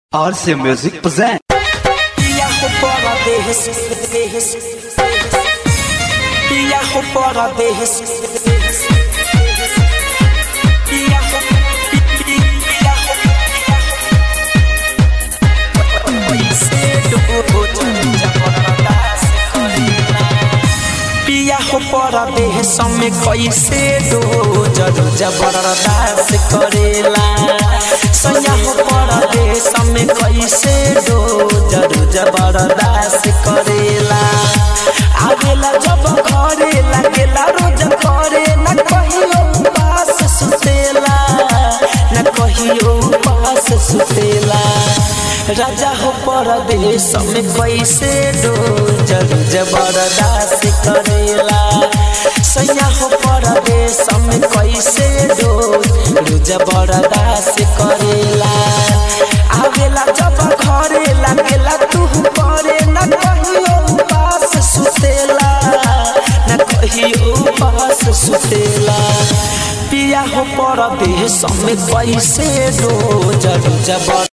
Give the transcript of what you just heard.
RC Music present. Viajo para vez, vez, Viajo para vez, Viajo, viajo, Viajo para vez, me कैसे दो जरू जबरदस्त करेला सयाहो para vez, me कैसे दो जरू जबरदस्त करेला आवेला जब घरे लागेला रोज करे न कहियो पास सुतेला न कहियो पास सुतेला राजा हो परदेश में कैसे दो जरू जबरदस्त करेला सैया हो परदेश में कैसे दो जरू जबरदस्त करेला आवेला जब घरे लागेला तू करे न कहियो पास सुतेला न कहियो पास सुतेला पिया हो परदेश में कैसे दो जरू जबर